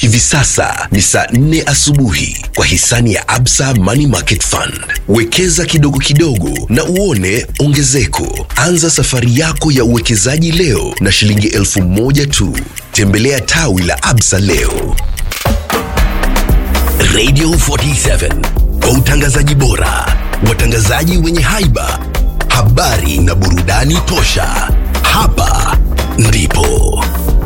Hivi sasa ni saa nne asubuhi kwa hisani ya Absa Money Market Fund. Wekeza kidogo kidogo na uone ongezeko. Anza safari yako ya uwekezaji leo na shilingi elfu moja tu. Tembelea tawi la Absa leo. Radio 47 kwa utangazaji bora, watangazaji wenye haiba, habari na burudani tosha. Hapa ndipo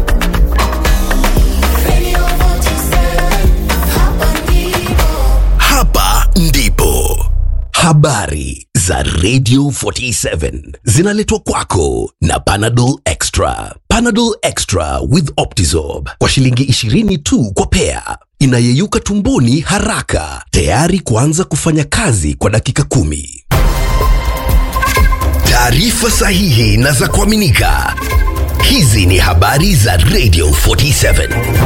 hapa ndipo habari za Radio 47 zinaletwa kwako na Panadol Extra. Panadol Extra with Optizorb kwa shilingi 20 tu kwa pea, inayeyuka tumboni haraka, tayari kuanza kufanya kazi kwa dakika kumi. Taarifa sahihi na za kuaminika. Hizi ni habari za Radio 47.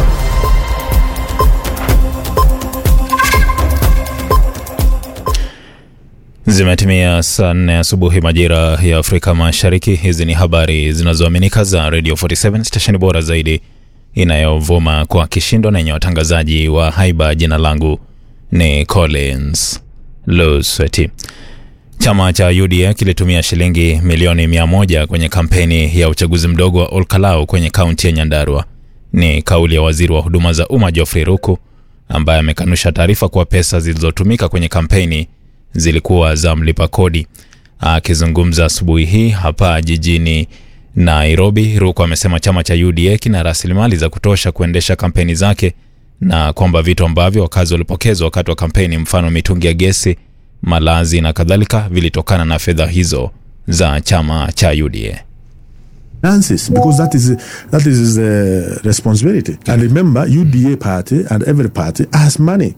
Zimetimia saa nne asubuhi majira ya Afrika Mashariki. Hizi ni habari zinazoaminika za Radio 47 stesheni bora zaidi inayovuma kwa kishindo na yenye watangazaji wa haiba. Jina langu ni Collins Lusweti. Chama cha UDA kilitumia shilingi milioni mia moja kwenye kampeni ya uchaguzi mdogo wa Olkalau kwenye kaunti ya Nyandarua. Ni kauli ya waziri wa huduma za umma Geoffrey Ruku ambaye amekanusha taarifa kuwa pesa zilizotumika kwenye kampeni zilikuwa za mlipa kodi. Akizungumza asubuhi hii hapa jijini Nairobi, Ruku amesema chama cha UDA kina rasilimali za kutosha kuendesha kampeni zake na kwamba vitu ambavyo wakazi walipokezwa wakati wa kampeni, mfano mitungi ya gesi, malazi na kadhalika, vilitokana na fedha hizo za chama cha UDA. finances because that is that is the responsibility. And remember, UDA party and every party has money.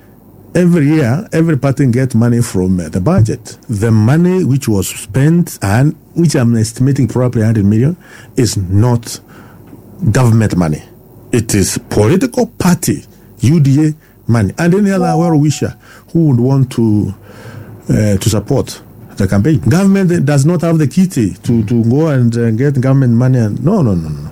Every year, every party get money from uh, the budget. The money which was spent and which I'm estimating probably 100 million is not government money. It is political party UDA money and any other well wisher who would want to uh, to support the campaign. Government does not have the kitty to, to go and uh, get government money. And, no, no, no, no.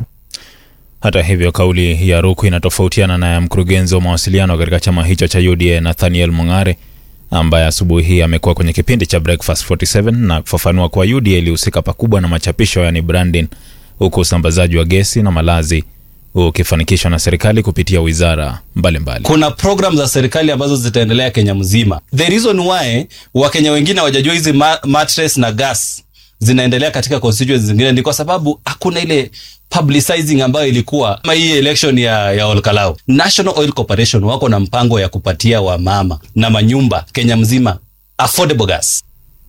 Hata hivyo kauli ya Ruku inatofautiana na ya mkurugenzi wa mawasiliano katika chama hicho cha UDA Nathaniel Mung'are, ambaye asubuhi hii amekuwa kwenye kipindi cha Breakfast 47 na kufafanua kuwa UDA ilihusika pakubwa na machapisho, yani branding, huku usambazaji wa gesi na malazi ukifanikishwa na serikali kupitia wizara mbalimbali. kuna program za serikali ambazo zitaendelea Kenya mzima. The reason why Wakenya wengine hawajajua hizi ma mattress na gas zinaendelea katika constituencies zingine ni kwa sababu hakuna ile publicizing ambayo ilikuwa kama hii election ya, ya Olkalau. National Oil Corporation wako na mpango ya kupatia wamama na manyumba Kenya mzima affordable gas.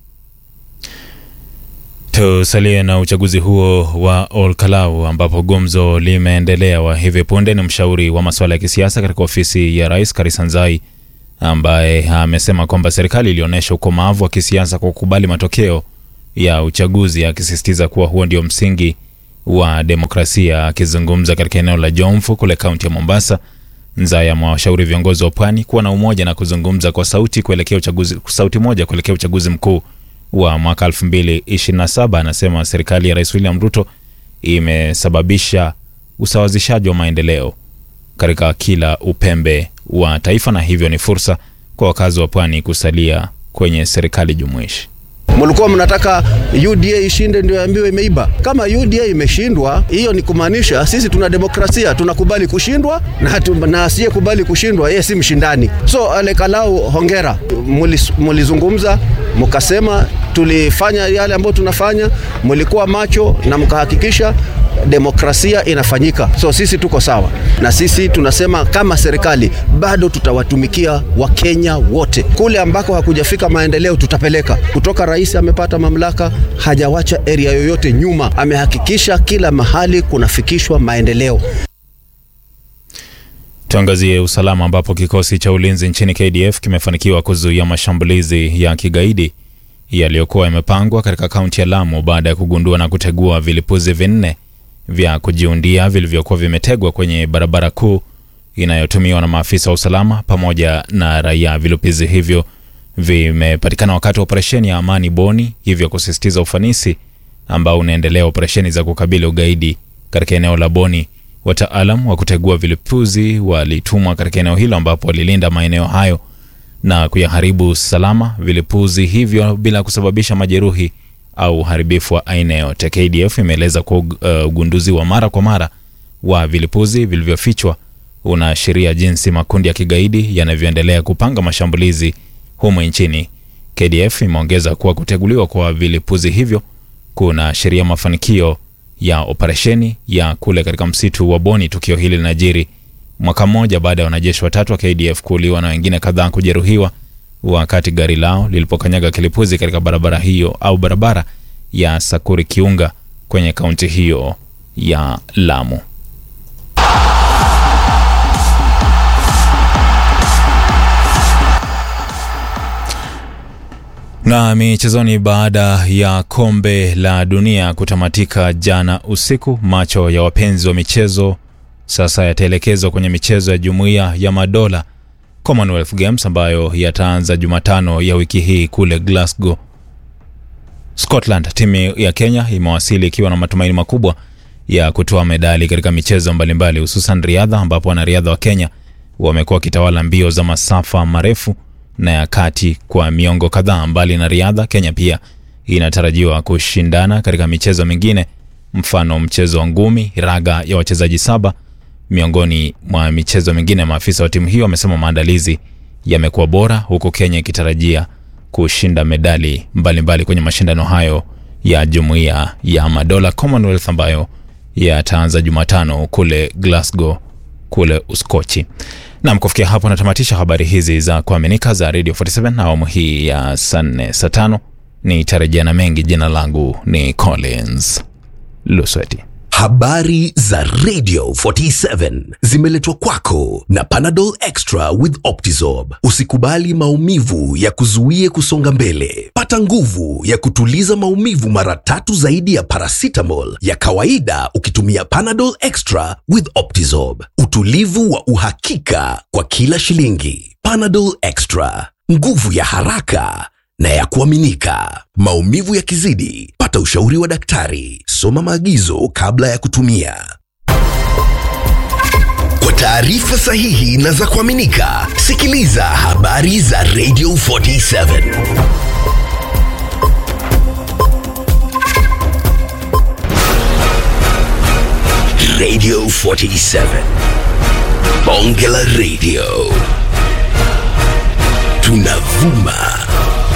Tusalie na uchaguzi huo wa Olkalau ambapo gumzo limeendelea. Wa hivi punde ni mshauri wa masuala ya kisiasa katika ofisi ya rais Karisa Nzai ambaye amesema kwamba serikali ilionyesha ukomavu wa kisiasa kwa kukubali matokeo ya uchaguzi, akisisitiza kuwa huo ndio msingi wa demokrasia. Akizungumza katika eneo la Jomvu kule kaunti ya Mombasa, Nzai amewashauri viongozi wa pwani kuwa na umoja na kuzungumza kwa sauti kuelekea uchaguzi, sauti moja kuelekea uchaguzi mkuu wa mwaka 2027. Anasema serikali ya Rais William Ruto imesababisha usawazishaji wa maendeleo katika kila upembe wa taifa na hivyo ni fursa kwa wakazi wa pwani kusalia kwenye serikali jumuishi. Mlikuwa mnataka UDA ishinde ndio ambiwe imeiba. Kama UDA imeshindwa, hiyo ni kumaanisha sisi tuna demokrasia, tunakubali kushindwa na, hatu- na asiyekubali kushindwa yeye si mshindani. So Alekalau, hongera, Mulis- mulizungumza mkasema tulifanya yale ambayo tunafanya, mlikuwa macho na mkahakikisha demokrasia inafanyika. So sisi tuko sawa, na sisi tunasema kama serikali bado tutawatumikia Wakenya wote. Kule ambako hakujafika maendeleo tutapeleka. Kutoka rais amepata mamlaka, hajawacha area yoyote nyuma, amehakikisha kila mahali kunafikishwa maendeleo. Tuangazie usalama ambapo kikosi cha ulinzi nchini KDF kimefanikiwa kuzuia mashambulizi ya kigaidi yaliyokuwa yamepangwa katika kaunti ya Lamu baada ya kugundua na kutegua vilipuzi vinne vya kujiundia vilivyokuwa vimetegwa kwenye barabara kuu inayotumiwa na maafisa wa usalama pamoja na raia. Vilipuzi hivyo vimepatikana wakati wa operesheni ya Amani Boni, hivyo kusisitiza ufanisi ambao unaendelea operesheni za kukabili ugaidi katika eneo la Boni Wataalam wa kutegua vilipuzi walitumwa katika eneo hilo ambapo walilinda maeneo hayo na kuyaharibu salama vilipuzi hivyo bila kusababisha majeruhi au uharibifu wa aina yote. KDF imeeleza kuwa uh, ugunduzi wa mara kwa mara wa vilipuzi vilivyofichwa unaashiria jinsi makundi ya kigaidi yanavyoendelea kupanga mashambulizi humu nchini. KDF imeongeza kuwa kuteguliwa kwa vilipuzi hivyo kunaashiria mafanikio ya operesheni ya kule katika msitu wa Boni. Tukio hili linajiri mwaka mmoja baada ya wanajeshi watatu wa KDF kuuliwa na wengine kadhaa kujeruhiwa wakati gari lao lilipokanyaga kilipuzi katika barabara hiyo au barabara ya Sakuri Kiunga kwenye kaunti hiyo ya Lamu. Na michezoni, baada ya kombe la dunia kutamatika jana usiku, macho ya wapenzi wa michezo sasa yataelekezwa kwenye michezo ya Jumuiya ya Madola Commonwealth Games ambayo yataanza Jumatano ya wiki hii kule Glasgow, Scotland. Timu ya Kenya imewasili ikiwa na matumaini makubwa ya kutoa medali katika michezo mbalimbali, hususan riadha, ambapo wanariadha wa Kenya wamekuwa wakitawala mbio za masafa marefu na ya kati kwa miongo kadhaa. Mbali na riadha, Kenya pia inatarajiwa kushindana katika michezo mingine, mfano mchezo wa ngumi, raga ya wachezaji saba, miongoni mwa michezo mingine. Maafisa wa timu hiyo wamesema maandalizi yamekuwa bora, huku Kenya ikitarajia kushinda medali mbalimbali mbali kwenye mashindano hayo ya Jumuiya ya Madola Commonwealth ambayo yataanza Jumatano kule Glasgow kule Uskochi. Nam, kufikia hapo natamatisha habari hizi za kuaminika za Radio 47 awamu hii ya saa nne saa tano. Nitarejea na mengi. Jina langu ni Collins Lusweti. Habari za Radio 47 zimeletwa kwako na Panadol Extra with Optizorb. Usikubali maumivu ya kuzuie kusonga mbele. Pata nguvu ya kutuliza maumivu mara tatu zaidi ya paracetamol ya kawaida ukitumia Panadol Extra with Optizorb. Utulivu wa uhakika kwa kila shilingi. Panadol Extra, nguvu ya haraka na ya kuaminika. Maumivu yakizidi, pata ushauri wa daktari. Soma maagizo kabla ya kutumia. Kwa taarifa sahihi na za kuaminika, sikiliza habari za Radio 47. Radio 47. Bonge la Radio. Tunavuma